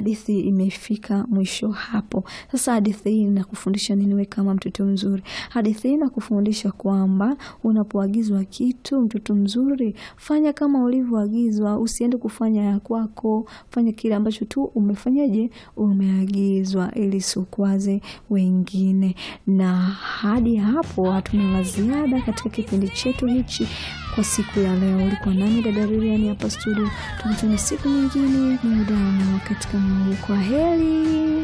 hadithi imefika mwisho hapo. Sasa hadithi hii inakufundisha nini wewe kama mtoto mzuri? Hadithi hii inakufundisha kwamba unapoagizwa kitu, mtoto mzuri, fanya kama ulivyoagizwa, usiende kufanya ya kwako, fanya kile ambacho tu umefanyaje, umeagizwa ili usikwaze wengine. Na hadi hapo hatuna la ziada katika kipindi chetu hichi kwa siku ya leo. Ulikuwa nami dada Lilian hapa studio, tukutane siku nyingine muda na wakati kama huu. Kwa heri.